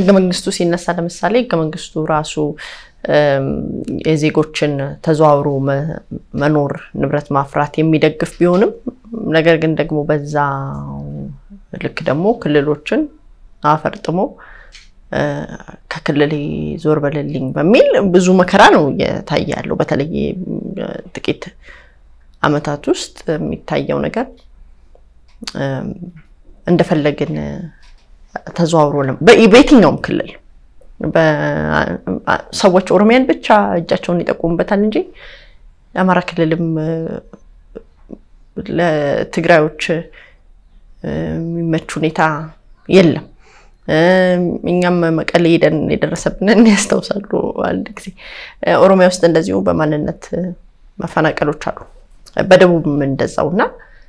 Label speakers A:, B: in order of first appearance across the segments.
A: ህገ መንግስቱ ሲነሳ ለምሳሌ ህገ መንግስቱ ራሱ የዜጎችን ተዘዋውሮ መኖር ንብረት ማፍራት የሚደግፍ ቢሆንም ነገር ግን ደግሞ በዛ ልክ ደግሞ ክልሎችን አፈርጥሞ ከክልል ዞር በልልኝ በሚል ብዙ መከራ ነው እየታየ ያለው። በተለይ ጥቂት አመታት ውስጥ የሚታየው ነገር እንደፈለግን ተዘዋውሮ በየትኛውም ክልል ሰዎች ኦሮሚያን ብቻ እጃቸውን ይጠቁሙበታል እንጂ የአማራ ክልልም ለትግራዮች የሚመች ሁኔታ የለም። እኛም መቀሌ ሄደን የደረሰብንን ያስታውሳሉ። አንድ ጊዜ ኦሮሚያ ውስጥ እንደዚሁ በማንነት መፈናቀሎች አሉ፣ በደቡብም እንደዛው እና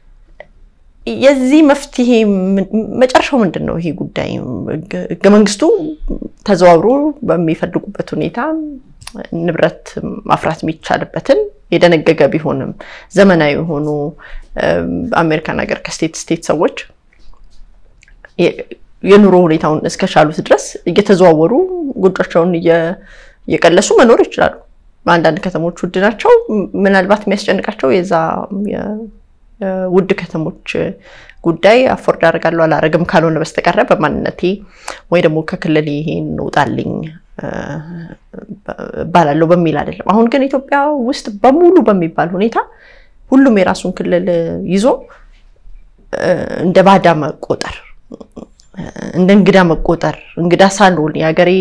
A: የዚህ መፍትሄ መጨረሻው ምንድን ነው? ይሄ ጉዳይ ህገ መንግስቱ ተዘዋውሮ በሚፈልጉበት ሁኔታ ንብረት ማፍራት የሚቻልበትን የደነገገ ቢሆንም ዘመናዊ የሆኑ አሜሪካን ሀገር ከስቴት ስቴት ሰዎች የኑሮ ሁኔታውን እስከቻሉት ድረስ እየተዘዋወሩ ጎጆቻቸውን እየቀለሱ መኖር ይችላሉ። አንዳንድ ከተሞች ውድ ናቸው። ምናልባት የሚያስጨንቃቸው የዛ ውድ ከተሞች ጉዳይ አፎርድ አደርጋለሁ አላረግም ካልሆነ በስተቀረ በማንነቴ ወይ ደግሞ ከክልል ይሄን ውጣልኝ እባላለሁ በሚል አይደለም። አሁን ግን ኢትዮጵያ ውስጥ በሙሉ በሚባል ሁኔታ ሁሉም የራሱን ክልል ይዞ እንደ ባዳ መቆጠር፣ እንደ እንግዳ መቆጠር እንግዳ ሳልሆን የሀገሬ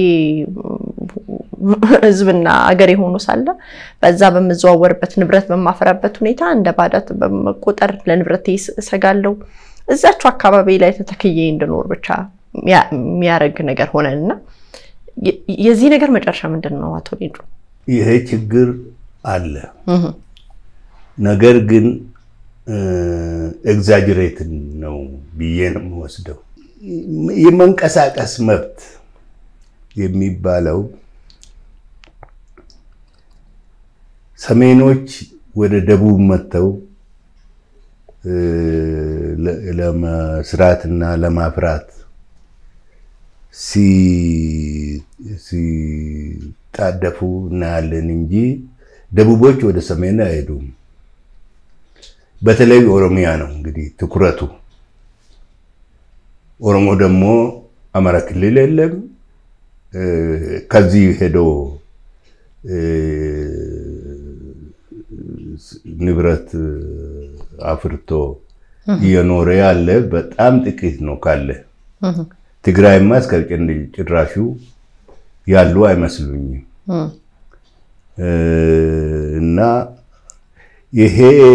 A: ህዝብና አገሬ ሆኖ ሳለ በዛ በምዘዋወርበት ንብረት በማፈራበት ሁኔታ እንደ ባዳት በመቆጠር ለንብረት እሰጋለሁ። እዛቸው አካባቢ ላይ ተተክዬ እንድኖር ብቻ የሚያደርግ ነገር ሆነን እና የዚህ ነገር መጨረሻ ምንድን ነው? አቶ ሌንጮ
B: ይሄ ችግር አለ። ነገር ግን ኤግዛጅሬትን ነው ብዬ ነው የምወስደው። የመንቀሳቀስ መብት የሚባለው ሰሜኖች ወደ ደቡብ መጥተው ለመስራትና ለማፍራት ሲጣደፉ እናያለን እንጂ ደቡቦች ወደ ሰሜን አይሄዱም። በተለይ ኦሮሚያ ነው እንግዲህ ትኩረቱ። ኦሮሞ ደግሞ አማራ ክልል የለም። ከዚህ ሄዶ ንብረት አፍርቶ እየኖረ ያለ በጣም ጥቂት ነው ካለ። ትግራይማ እስከ ጭራሹ ያሉ አይመስሉኝም። እና ይሄ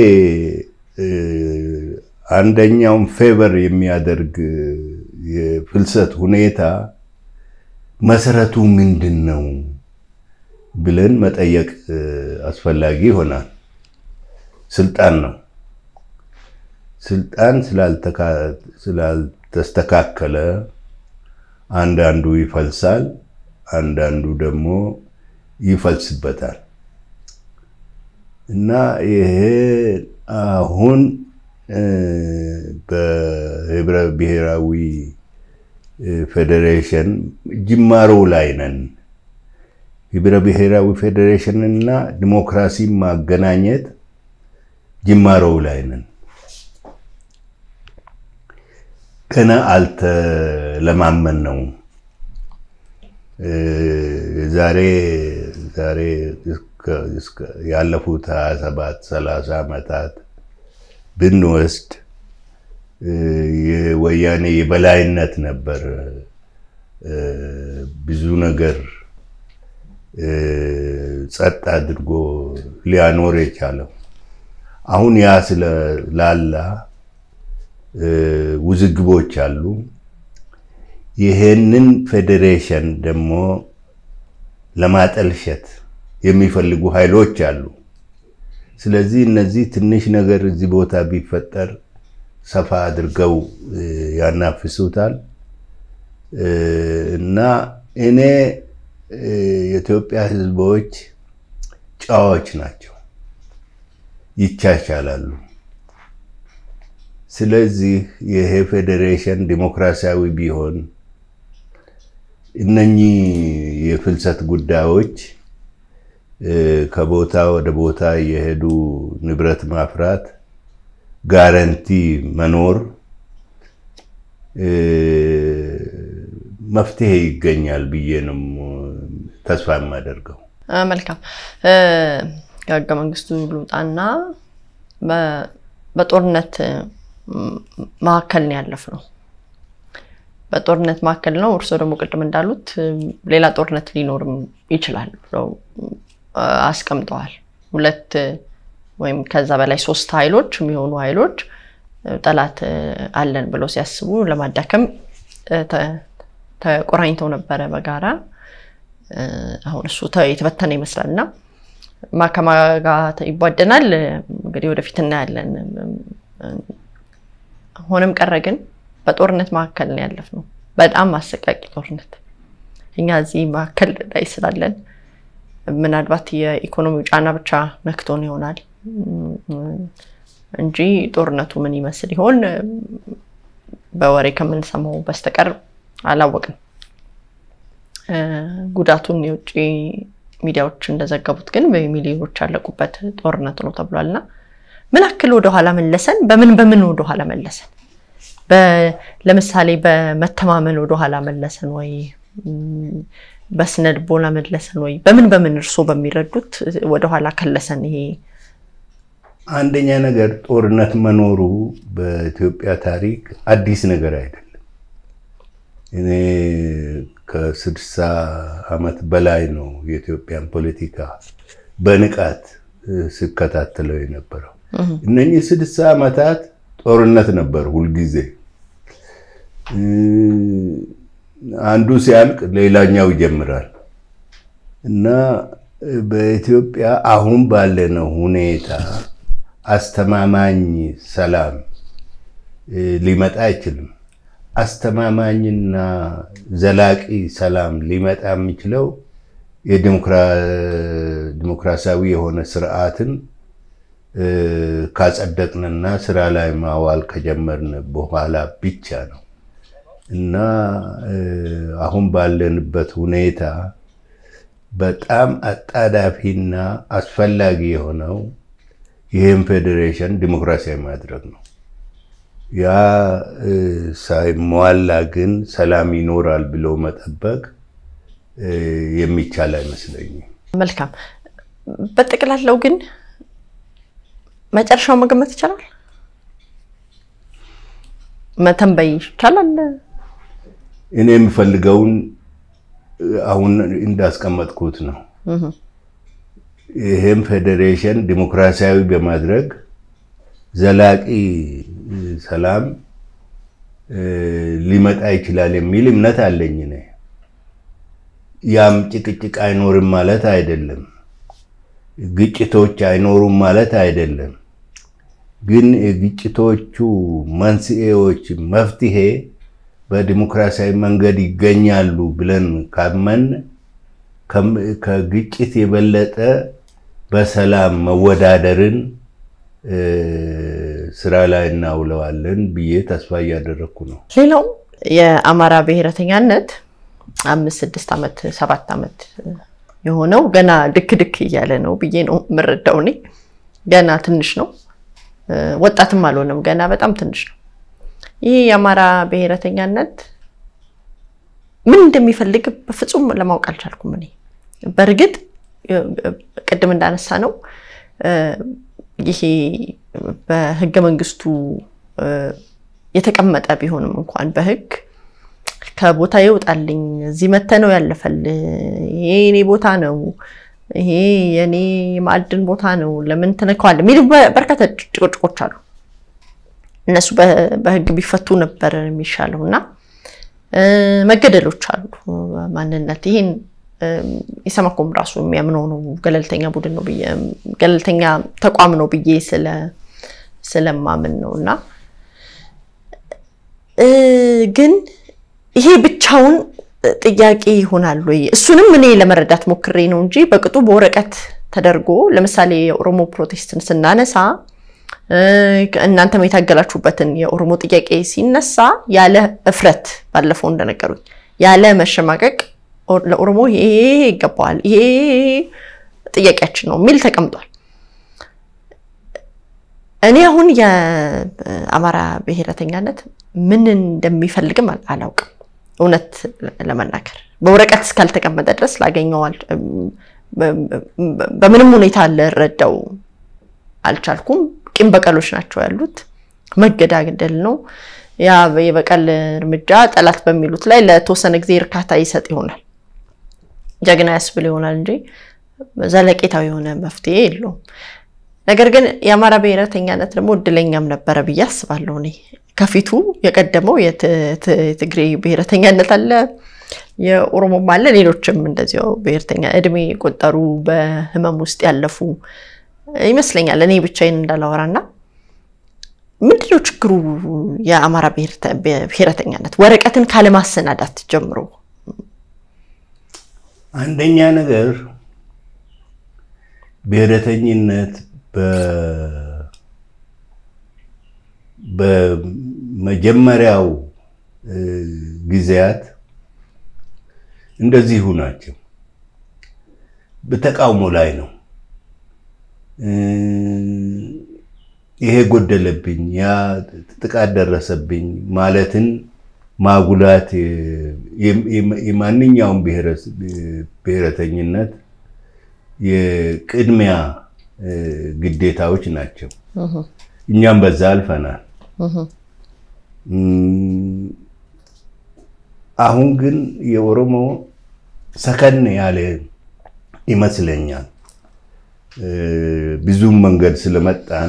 B: አንደኛውን ፌቨር የሚያደርግ የፍልሰት ሁኔታ መሰረቱ ምንድን ነው ብለን መጠየቅ አስፈላጊ ይሆናል። ስልጣን ነው። ስልጣን ስላልተስተካከለ አንዳንዱ ይፈልሳል፣ አንዳንዱ ደግሞ ይፈልስበታል። እና ይሄ አሁን በህብረ ብሔራዊ ፌዴሬሽን ጅማሮ ላይ ነን። ህብረ ብሔራዊ ፌዴሬሽን እና ዲሞክራሲ ማገናኘት ጅማሮው ላይ ነን። ገና አልተለማመን ነው። ዛሬ ዛሬ ያለፉት 27 30 ዓመታት ብንወስድ የወያኔ የበላይነት ነበር ብዙ ነገር ጸጥ አድርጎ ሊያኖር የቻለው። አሁን ያ ስለላላ ውዝግቦች አሉ። ይሄንን ፌዴሬሽን ደግሞ ለማጠልሸት የሚፈልጉ ኃይሎች አሉ። ስለዚህ እነዚህ ትንሽ ነገር እዚህ ቦታ ቢፈጠር ሰፋ አድርገው ያናፍሱታል እና እኔ የኢትዮጵያ ሕዝቦች ጨዋዎች ናቸው፣ ይቻቻላሉ። ስለዚህ ይሄ ፌዴሬሽን ዲሞክራሲያዊ ቢሆን እነኚህ የፍልሰት ጉዳዮች ከቦታ ወደ ቦታ የሄዱ ንብረት ማፍራት ጋረንቲ መኖር መፍትሄ ይገኛል ብዬ ነው ተስፋ የማደርገው።
A: መልካም ከህገ መንግስቱ ልውጣና በጦርነት መካከል ነው ያለፍነው። በጦርነት መካከል ነው። እርስዎ ደግሞ ቅድም እንዳሉት ሌላ ጦርነት ሊኖርም ይችላል ብለው አስቀምጠዋል። ሁለት ወይም ከዛ በላይ ሶስት ኃይሎች የሚሆኑ ኃይሎች ጠላት አለን ብለው ሲያስቡ ለማዳከም ተቆራኝተው ነበረ በጋራ አሁን እሱ የተበተነ ይመስላል እና ማከማ ጋር ይቧደናል። እንግዲህ ወደፊት እናያለን። ሆነም ቀረ ግን በጦርነት መካከል ነው ያለፍነው። በጣም አሰቃቂ ጦርነት። እኛ እዚህ መካከል ላይ ስላለን ምናልባት የኢኮኖሚው ጫና ብቻ ነክቶን ይሆናል እንጂ ጦርነቱ ምን ይመስል ይሆን በወሬ ከምንሰማው በስተቀር አላወቅም። ጉዳቱን የውጭ ሚዲያዎች እንደዘገቡት ግን በሚሊዮኖች ያለቁበት ጦርነት ነው ተብሏል። እና ምን ያክል ወደኋላ መለሰን? በምን በምን ወደኋላ መለሰን? ለምሳሌ በመተማመን ወደኋላ መለሰን ወይ? በስነ ልቦና መለሰን ወይ? በምን በምን እርስዎ በሚረዱት ወደኋላ ከለሰን? ይሄ
B: አንደኛ ነገር ጦርነት መኖሩ በኢትዮጵያ ታሪክ አዲስ ነገር አይደለም። እኔ ከስድሳ ዓመት በላይ ነው የኢትዮጵያን ፖለቲካ በንቃት ስከታተለው የነበረው። እነኚህ ስድሳ ዓመታት ጦርነት ነበር ሁልጊዜ። አንዱ ሲያልቅ ሌላኛው ይጀምራል እና በኢትዮጵያ አሁን ባለነው ሁኔታ አስተማማኝ ሰላም ሊመጣ አይችልም። አስተማማኝና ዘላቂ ሰላም ሊመጣ የሚችለው የዲሞክራሲያዊ የሆነ ስርዓትን ካጸደቅንና ስራ ላይ ማዋል ከጀመርን በኋላ ብቻ ነው እና አሁን ባለንበት ሁኔታ በጣም አጣዳፊና አስፈላጊ የሆነው ይህም ፌዴሬሽን ዲሞክራሲያዊ ማድረግ ነው። ያ ሳይሟላ ግን ሰላም ይኖራል ብሎ መጠበቅ የሚቻል አይመስለኝም።
A: መልካም። በጠቅላላው ግን መጨረሻው መገመት ይቻላል፣ መተንበይ ይቻላል።
B: እኔ የምፈልገውን አሁን እንዳስቀመጥኩት ነው። ይህም ፌዴሬሽን ዲሞክራሲያዊ በማድረግ ዘላቂ ሰላም ሊመጣ ይችላል የሚል እምነት አለኝ። እኔ ያም ጭቅጭቅ አይኖርም ማለት አይደለም፣ ግጭቶች አይኖሩም ማለት አይደለም። ግን የግጭቶቹ መንስኤዎች መፍትሄ በዲሞክራሲያዊ መንገድ ይገኛሉ ብለን ካመን ከግጭት የበለጠ በሰላም መወዳደርን ስራ ላይ እናውለዋለን ብዬ ተስፋ እያደረግኩ ነው።
A: ሌላው የአማራ ብሔረተኛነት አምስት ስድስት ዓመት ሰባት ዓመት የሆነው ገና ድክ ድክ እያለ ነው ብዬ ነው የምረዳው። እኔ ገና ትንሽ ነው፣ ወጣትም አልሆነም፣ ገና በጣም ትንሽ ነው። ይህ የአማራ ብሔረተኛነት ምን እንደሚፈልግ በፍጹም ለማወቅ አልቻልኩም። እኔ በእርግጥ ቅድም እንዳነሳ ነው ይሄ በህገ መንግስቱ የተቀመጠ ቢሆንም እንኳን በህግ ከቦታ ይውጣልኝ፣ እዚህ መተ ነው ያለፈል፣ ይሄ የኔ ቦታ ነው፣ ይሄ የኔ የማዕድን ቦታ ነው፣ ለምን ትነካዋል የሚሉ በርካታ ጭቅጭቆች አሉ። እነሱ በህግ ቢፈቱ ነበር የሚሻለው እና መገደሎች አሉ። ማንነት ይህን ኢሰመኮም ራሱ የሚያምነው ነው። ገለልተኛ ቡድን ነው ብዬ ገለልተኛ ተቋም ነው ብዬ ስለማምን ነው እና ግን ይሄ ብቻውን ጥያቄ ይሆናል ወይ? እሱንም እኔ ለመረዳት ሞክሬ ነው እንጂ በቅጡ በወረቀት ተደርጎ ለምሳሌ የኦሮሞ ፕሮቴስትን ስናነሳ እናንተም የታገላችሁበትን የኦሮሞ ጥያቄ ሲነሳ ያለ እፍረት ባለፈው እንደነገሩኝ ያለ መሸማቀቅ ለኦሮሞ ይሄ ይገባዋል፣ ይሄ ጥያቄያችን ነው የሚል ተቀምጧል። እኔ አሁን የአማራ ብሔረተኛነት ምን እንደሚፈልግም አላውቅም። እውነት ለመናገር በወረቀት እስካልተቀመጠ ድረስ ላገኘዋል በምንም ሁኔታ ልረዳው አልቻልኩም። ቂም በቀሎች ናቸው ያሉት፣ መገዳደል ነው። ያ የበቀል እርምጃ ጠላት በሚሉት ላይ ለተወሰነ ጊዜ እርካታ ይሰጥ ይሆናል፣ ጀግና ያስብል ይሆናል እንጂ ዘለቄታዊ የሆነ መፍትሄ የለውም። ነገር ግን የአማራ ብሔረተኛነት ደግሞ እድለኛም ነበረ ብዬ አስባለሁ። እኔ ከፊቱ የቀደመው የትግሬ ብሔረተኛነት አለ፣ የኦሮሞም አለ፣ ሌሎችም እንደዚያው ብሔርተኛ እድሜ የቆጠሩ በህመም ውስጥ ያለፉ ይመስለኛል። እኔ ብቻዬን እንዳላወራና ምንድነው ችግሩ? የአማራ ብሔረተኛነት ወረቀትን ካለማሰናዳት ጀምሮ
B: አንደኛ ነገር ብሔረተኝነት በመጀመሪያው ጊዜያት እንደዚሁ ናቸው። በተቃውሞ ላይ ነው። ይሄ ጎደለብኝ፣ ያ ጥቃት ደረሰብኝ ማለትን ማጉላት የማንኛውም ብሔረተኝነት የቅድሚያ ግዴታዎች ናቸው። እኛም በዛ አልፈናል። አሁን ግን የኦሮሞ ሰከን ያለ ይመስለኛል። ብዙም መንገድ ስለመጣን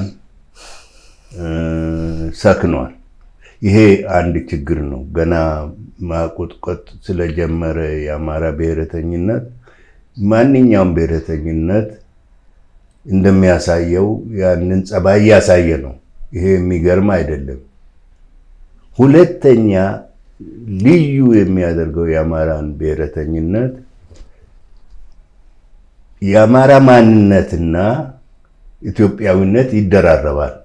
B: ሰክኗል። ይሄ አንድ ችግር ነው። ገና ማቆጥቆጥ ስለጀመረ የአማራ ብሔረተኝነት ማንኛውም ብሔረተኝነት እንደሚያሳየው ያንን ጸባይ እያሳየ ነው። ይሄ የሚገርም አይደለም። ሁለተኛ ልዩ የሚያደርገው የአማራን ብሔረተኝነት የአማራ ማንነትና ኢትዮጵያዊነት ይደራረባል።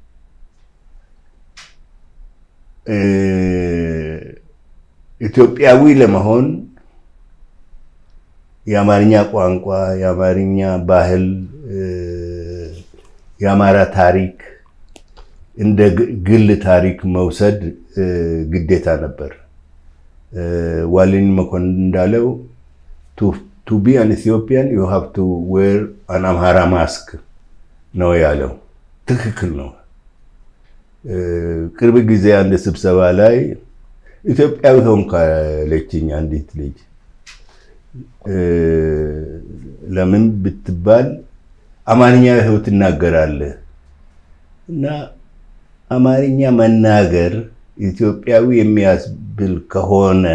B: ኢትዮጵያዊ ለመሆን የአማርኛ ቋንቋ፣ የአማርኛ ባህል፣ የአማራ ታሪክ እንደ ግል ታሪክ መውሰድ ግዴታ ነበር። ዋሌን መኮንን እንዳለው ቱ ቢ አን ኢትዮጵያን ዩ ሃቭ ቱ ዌር አን አምሃራ ማስክ ነው ያለው። ትክክል ነው። ቅርብ ጊዜ አንድ ስብሰባ ላይ ኢትዮጵያዊ ሆንክ አለችኝ አንዲት ልጅ። ለምን ብትባል አማርኛ ይኸው ትናገራለህ እና አማርኛ መናገር ኢትዮጵያዊ የሚያስብል ከሆነ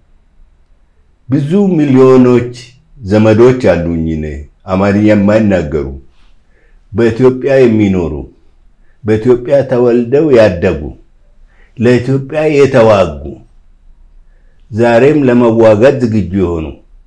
B: ብዙ ሚሊዮኖች ዘመዶች አሉኝ እኔ አማርኛ የማይናገሩ በኢትዮጵያ የሚኖሩ በኢትዮጵያ ተወልደው ያደጉ ለኢትዮጵያ የተዋጉ ዛሬም ለመዋጋት ዝግጁ የሆኑ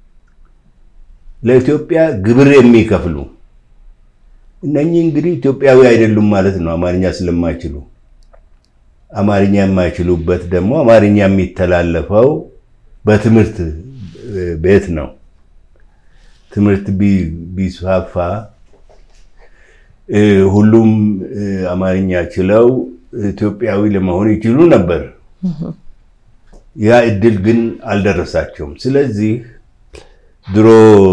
B: ለኢትዮጵያ ግብር የሚከፍሉ እነኚህ እንግዲህ ኢትዮጵያዊ አይደሉም ማለት ነው፣ አማርኛ ስለማይችሉ። አማርኛ የማይችሉበት ደግሞ አማርኛ የሚተላለፈው በትምህርት ቤት ነው። ትምህርት ቢስፋፋ ሁሉም አማርኛ ችለው ኢትዮጵያዊ ለመሆን ይችሉ ነበር። ያ እድል ግን አልደረሳቸውም። ስለዚህ ድሮ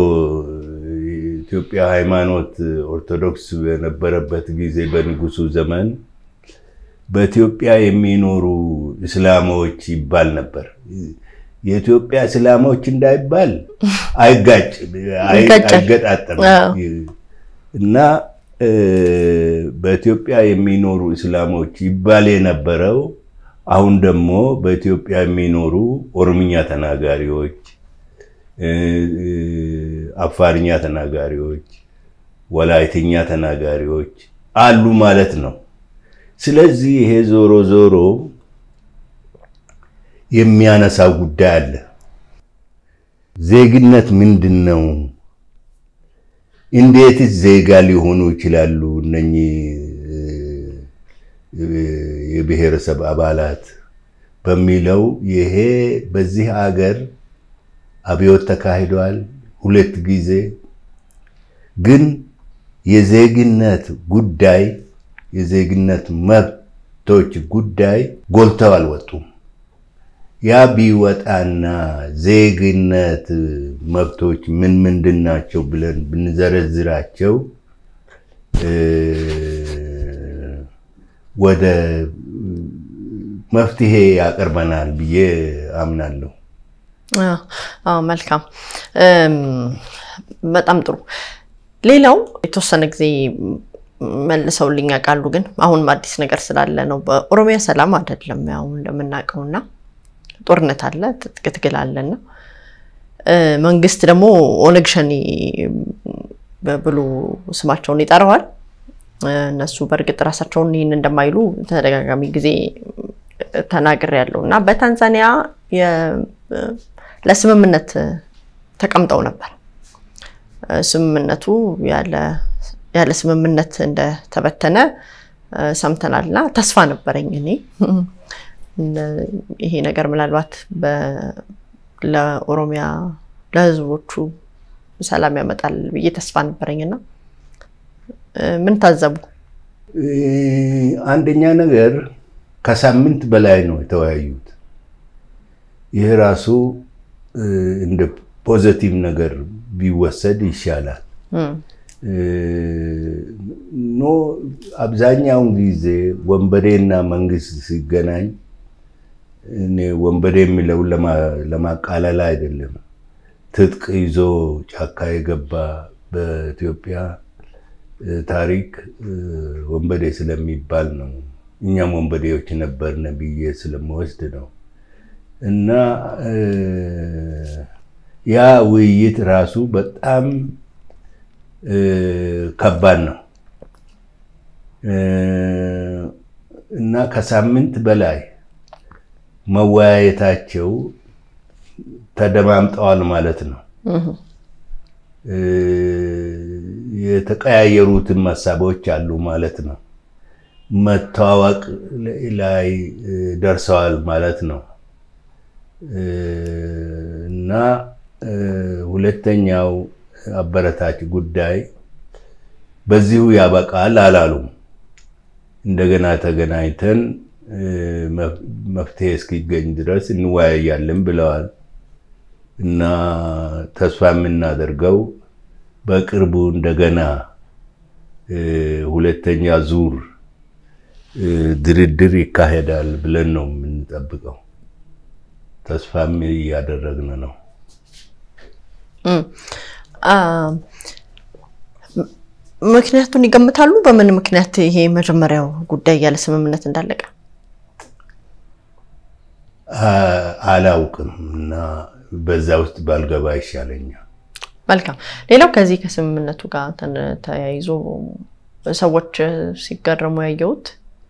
B: ኢትዮጵያ ሃይማኖት ኦርቶዶክስ በነበረበት ጊዜ በንጉሱ ዘመን በኢትዮጵያ የሚኖሩ እስላሞች ይባል ነበር። የኢትዮጵያ እስላሞች እንዳይባል አይጋጭ አይገጣጠም እና በኢትዮጵያ የሚኖሩ እስላሞች ይባል የነበረው አሁን ደግሞ በኢትዮጵያ የሚኖሩ ኦሮምኛ ተናጋሪዎች፣ አፋርኛ ተናጋሪዎች፣ ወላይትኛ ተናጋሪዎች አሉ ማለት ነው። ስለዚህ ይሄ ዞሮ ዞሮ የሚያነሳው ጉዳይ አለ። ዜግነት ምንድን ነው? እንዴትስ ዜጋ ሊሆኑ ይችላሉ? እነኚህ የብሔረሰብ አባላት በሚለው ይሄ በዚህ አገር አብዮት ተካሂዷል ሁለት ጊዜ። ግን የዜግነት ጉዳይ የዜግነት መብቶች ጉዳይ ጎልተው አልወጡም። ያ ቢወጣና ዜግነት መብቶች ምን ምንድን ናቸው ብለን ብንዘረዝራቸው ወደ መፍትሄ ያቀርበናል ብዬ አምናለሁ።
A: መልካም፣ በጣም ጥሩ። ሌላው የተወሰነ ጊዜ መልሰውልኝ ያውቃሉ፣ ግን አሁንም አዲስ ነገር ስላለ ነው። በኦሮሚያ ሰላም አይደለም ያው እንደምናውቀውና ጦርነት አለ፣ ትጥቅ ትግል አለና መንግስት ደግሞ ኦነግ ሸኔ ብሎ ስማቸውን ይጠራዋል። እነሱ በእርግጥ ራሳቸውን ይህን እንደማይሉ ተደጋጋሚ ጊዜ ተናግር ያለው እና በታንዛኒያ ለስምምነት ተቀምጠው ነበር። ስምምነቱ ያለ ስምምነት እንደተበተነ ሰምተናል እና ተስፋ ነበረኝ እኔ ይሄ ነገር ምናልባት ለኦሮሚያ ለህዝቦቹ ሰላም ያመጣል ብዬ ተስፋ ነበረኝና ምን ታዘቡ?
B: አንደኛ ነገር ከሳምንት በላይ ነው የተወያዩት። ይህ ራሱ እንደ ፖዘቲቭ ነገር ቢወሰድ ይሻላል። ኖ አብዛኛውን ጊዜ ወንበዴና መንግስት ሲገናኝ እኔ ወንበዴ የሚለውን ለማቃለል አይደለም። ትጥቅ ይዞ ጫካ የገባ በኢትዮጵያ ታሪክ ወንበዴ ስለሚባል ነው። እኛም ወንበዴዎች ነበርን ብዬ ስለምወስድ ነው። እና ያ ውይይት ራሱ በጣም ከባድ ነው እና ከሳምንት በላይ መወያየታቸው ተደማምጠዋል ማለት ነው። የተቀያየሩትን ሀሳቦች አሉ ማለት ነው። መተዋወቅ ላይ ደርሰዋል ማለት ነው እና ሁለተኛው አበረታች ጉዳይ በዚሁ ያበቃል አላሉም። እንደገና ተገናኝተን መፍትሄ እስኪገኝ ድረስ እንወያያለን ብለዋል እና ተስፋ የምናደርገው በቅርቡ እንደገና ሁለተኛ ዙር ድርድር ይካሄዳል ብለን ነው የምንጠብቀው። ተስፋም እያደረግን ነው።
A: ምክንያቱን ይገምታሉ? በምን ምክንያት ይሄ መጀመሪያው ጉዳይ ያለ ስምምነት እንዳለቀ
B: አላውቅም እና በዛ ውስጥ ባልገባ ይሻለኛል።
A: መልካም። ሌላው ከዚህ ከስምምነቱ ጋር ተያይዞ ሰዎች ሲገረሙ ያየሁት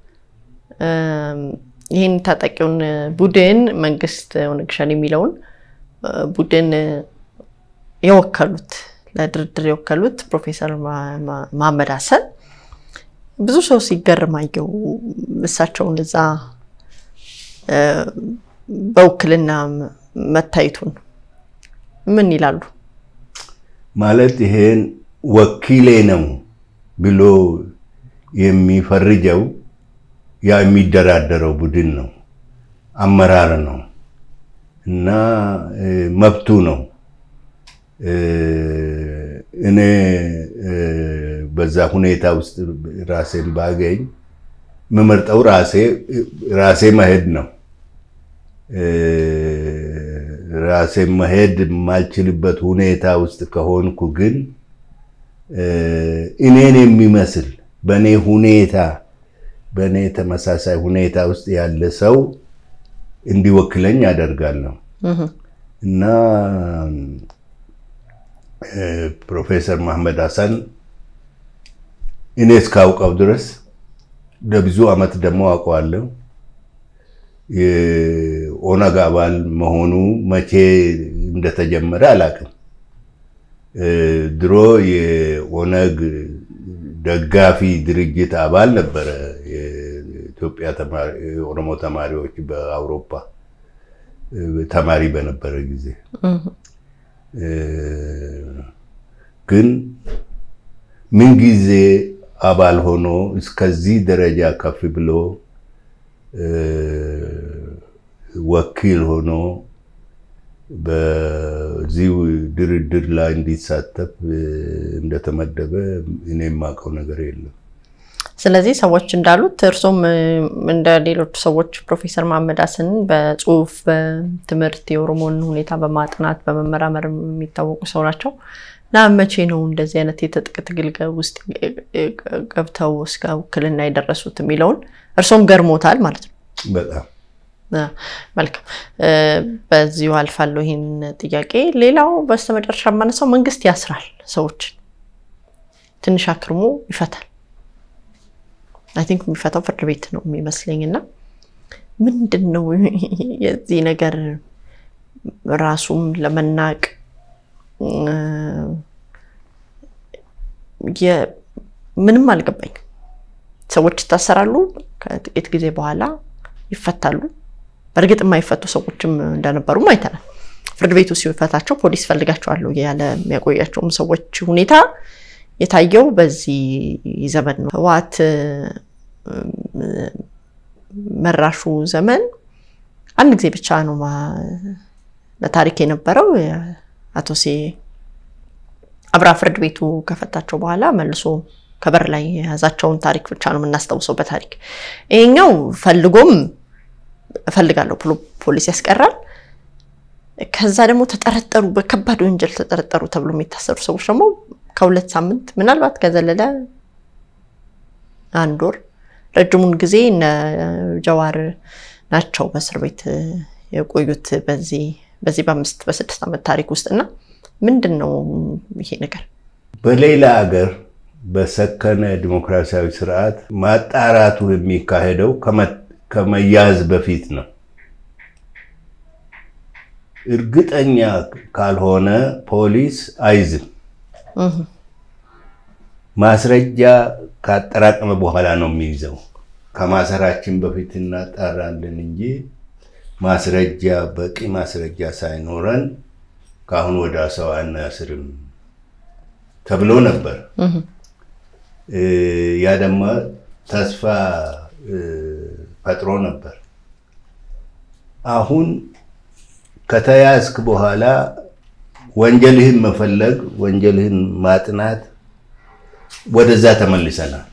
A: ይህን ታጣቂውን ቡድን መንግስት ኦነግ ሸኔ የሚለውን ቡድን የወከሉት ለድርድር የወከሉት ፕሮፌሰር መሐመድ ሀሰን ብዙ ሰው ሲገርም አየው። እሳቸውን እዛ በውክልና መታየቱን ምን ይላሉ?
B: ማለት ይሄን ወኪሌ ነው ብሎ የሚፈርጀው ያ የሚደራደረው ቡድን ነው፣ አመራር ነው እና መብቱ ነው። እኔ በዛ ሁኔታ ውስጥ ራሴን ባገኝ የምመርጠው ራሴ መሄድ ነው። ራሴ መሄድ የማልችልበት ሁኔታ ውስጥ ከሆንኩ ግን እኔን የሚመስል በእኔ ሁኔታ በእኔ ተመሳሳይ ሁኔታ ውስጥ ያለ ሰው እንዲወክለኝ አደርጋለሁ እና ፕሮፌሰር መሐመድ ሀሰን እኔ እስካውቀው ድረስ ለብዙ ዓመት ደግሞ አውቀዋለሁ። የኦነግ አባል መሆኑ መቼ እንደተጀመረ አላውቅም። ድሮ የኦነግ ደጋፊ ድርጅት አባል ነበረ። ኢትዮጵያ የኦሮሞ ተማሪዎች በአውሮፓ ተማሪ በነበረ ጊዜ ግን ምንጊዜ አባል ሆኖ እስከዚህ ደረጃ ከፍ ብሎ ወኪል ሆኖ በዚህ ድርድር ላይ እንዲሳተፍ እንደተመደበ እኔ የማውቀው ነገር የለም።
A: ስለዚህ ሰዎች እንዳሉት እርሶም እንደ ሌሎች ሰዎች ፕሮፌሰር መሐመድ ሀሰንን በጽሁፍ በትምህርት የኦሮሞን ሁኔታ በማጥናት በመመራመር የሚታወቁ ሰው ናቸው እና መቼ ነው እንደዚህ አይነት የትጥቅ ትግል ውስጥ ገብተው እስከ ውክልና የደረሱት የሚለውን እርሶም ገርሞታል ማለት ነው።
B: በጣም
A: መልካም። በዚሁ አልፋለሁ ይህን ጥያቄ። ሌላው በስተመጨረሻ የማነሳው መንግስት ያስራል ሰዎችን ትንሽ አክርሞ ይፈታል። አይ ቲንክ የሚፈታው ፍርድ ቤት ነው የሚመስለኝ። እና ምንድን ነው የዚህ ነገር ራሱም ለመናቅ ምንም አልገባኝ። ሰዎች ይታሰራሉ፣ ከጥቂት ጊዜ በኋላ ይፈታሉ። በእርግጥ የማይፈቱ ሰዎችም እንደነበሩም አይተናል። ፍርድ ቤቱ ሲፈታቸው ፖሊስ ፈልጋቸዋለሁ ያለ የሚያቆያቸውም ሰዎች ሁኔታ የታየው በዚህ ዘመን ነው። ህወሓት መራሹ ዘመን አንድ ጊዜ ብቻ ነው ለታሪክ የነበረው። አቶ ሴ አብራ ፍርድ ቤቱ ከፈታቸው በኋላ መልሶ ከበር ላይ የያዛቸውን ታሪክ ብቻ ነው የምናስታውሰው በታሪክ። ይሄኛው ፈልጎም እፈልጋለሁ ብሎ ፖሊስ ያስቀራል። ከዛ ደግሞ ተጠረጠሩ፣ በከባድ ወንጀል ተጠረጠሩ ተብሎ የሚታሰሩ ሰዎች ደግሞ ከሁለት ሳምንት ምናልባት ከዘለለ አንድ ወር ረጅሙን ጊዜ እነ ጀዋር ናቸው በእስር ቤት የቆዩት በዚህ በዚህ በአምስት በስድስት ዓመት ታሪክ ውስጥ እና ምንድን ነው ይሄ ነገር?
B: በሌላ ሀገር በሰከነ ዲሞክራሲያዊ ስርዓት ማጣራቱ የሚካሄደው ከመያዝ በፊት ነው። እርግጠኛ ካልሆነ ፖሊስ አይዝም። ማስረጃ ካጠራቀመ በኋላ ነው የሚይዘው። ከማሰራችን በፊት እናጣራለን እንጂ ማስረጃ በቂ ማስረጃ ሳይኖረን ከአሁን ወደ ሰው አናስርም ተብሎ ነበር። ያ ደግሞ ተስፋ ፈጥሮ ነበር። አሁን ከተያዝክ በኋላ ወንጀልህን መፈለግ፣ ወንጀልህን ማጥናት ወደዛ ተመልሰናል።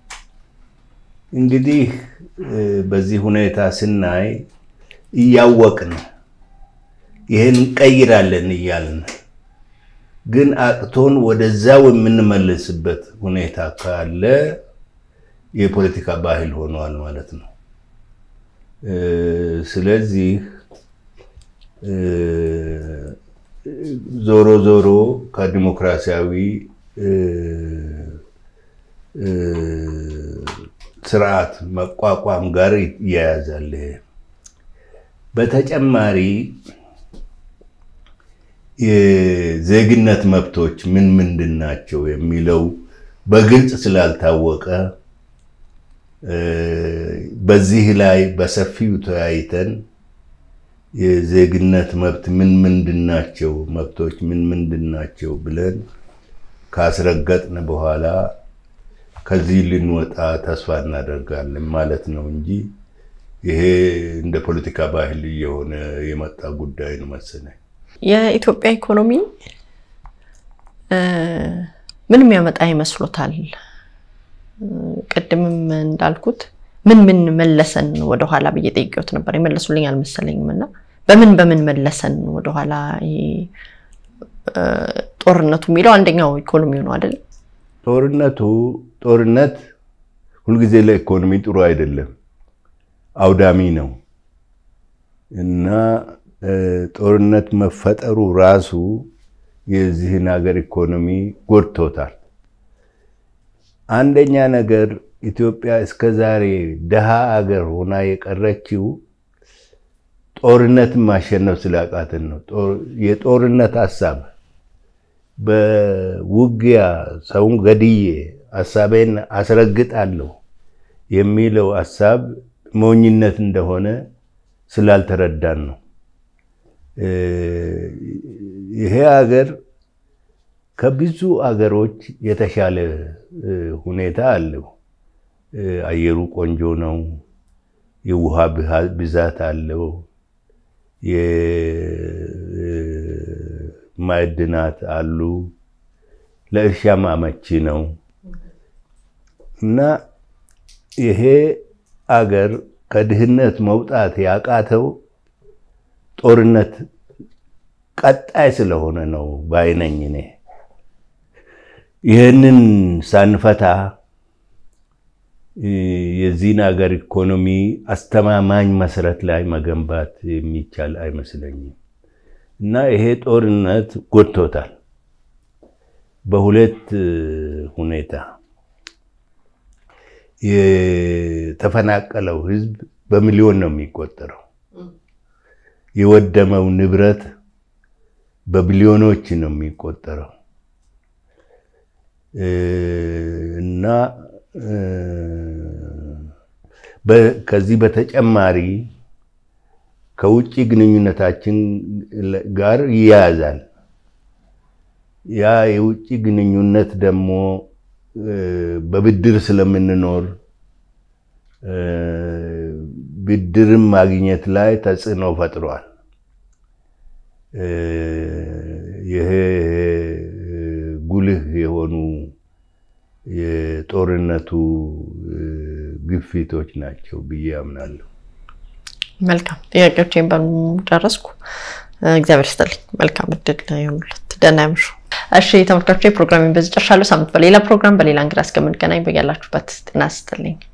B: እንግዲህ በዚህ ሁኔታ ስናይ እያወቅን ይህን እንቀይራለን እያልን ግን አቅቶን ወደዛው የምንመለስበት ሁኔታ ካለ የፖለቲካ ባህል ሆኗል ማለት ነው። ስለዚህ ዞሮ ዞሮ ከዲሞክራሲያዊ ስርዓት መቋቋም ጋር ይያያዛል። በተጨማሪ የዜግነት መብቶች ምን ምንድን ናቸው የሚለው በግልጽ ስላልታወቀ በዚህ ላይ በሰፊው ተወያይተን የዜግነት መብት ምን ምንድን ናቸው፣ መብቶች ምን ምንድን ናቸው ብለን ካስረገጥን በኋላ ከዚህ ልንወጣ ተስፋ እናደርጋለን ማለት ነው እንጂ ይሄ እንደ ፖለቲካ ባህል እየሆነ የመጣ ጉዳይ ነው መሰለኝ።
A: የኢትዮጵያ ኢኮኖሚ ምን የሚያመጣ ይመስሎታል? ቅድምም እንዳልኩት ምን ምን መለሰን ወደኋላ ብዬ ጠይቄዎት ነበር። የመለሱልኝ አልመሰለኝም። እና በምን በምን መለሰን ወደኋላ? ጦርነቱ የሚለው አንደኛው ኢኮኖሚው ነው አይደለም?
B: ጦርነቱ ጦርነት ሁልጊዜ ለኢኮኖሚ ጥሩ አይደለም፣ አውዳሚ ነው እና ጦርነት መፈጠሩ ራሱ የዚህን ሀገር ኢኮኖሚ ጎድቶታል። አንደኛ ነገር ኢትዮጵያ እስከ ዛሬ ድሃ ሀገር ሆና የቀረችው ጦርነትን ማሸነፍ ስላቃትን ነው። የጦርነት ሀሳብ በውጊያ ሰውን ገድዬ ሀሳቤን አስረግጣለሁ የሚለው ሀሳብ ሞኝነት እንደሆነ ስላልተረዳን ነው። ይሄ ሀገር ከብዙ አገሮች የተሻለ ሁኔታ አለው። አየሩ ቆንጆ ነው። የውሃ ብዛት አለው። የማዕድናት አሉ። ለእርሻም አመቺ ነው እና ይሄ አገር ከድህነት መውጣት ያቃተው ጦርነት ቀጣይ ስለሆነ ነው ባይነኝ እኔ ይህንን ሳንፈታ የዚህን ሀገር ኢኮኖሚ አስተማማኝ መሰረት ላይ መገንባት የሚቻል አይመስለኝም እና ይሄ ጦርነት ጎድቶታል። በሁለት ሁኔታ የተፈናቀለው ሕዝብ በሚሊዮን ነው የሚቆጠረው። የወደመው ንብረት በቢሊዮኖች ነው የሚቆጠረው እና ከዚህ በተጨማሪ ከውጭ ግንኙነታችን ጋር ይያያዛል። ያ የውጭ ግንኙነት ደግሞ በብድር ስለምንኖር ብድርም ማግኘት ላይ ተጽዕኖ ፈጥሯል። ይሄ ጉልህ የሆኑ የጦርነቱ ግፊቶች ናቸው ብዬ አምናለሁ።
A: መልካም ጥያቄዎችን በጨረስኩ። እግዚአብሔር ይስጥልኝ። መልካም እድል ይሆኑለት። ደህና ያምሹ። እሺ ተመልካቾች፣ ፕሮግራሚን በዚህ ጨርሻለሁ። ሳምንት በሌላ ፕሮግራም በሌላ እንግዳ እስከምንገናኝ በያላችሁበት ጤና ይስጥልኝ።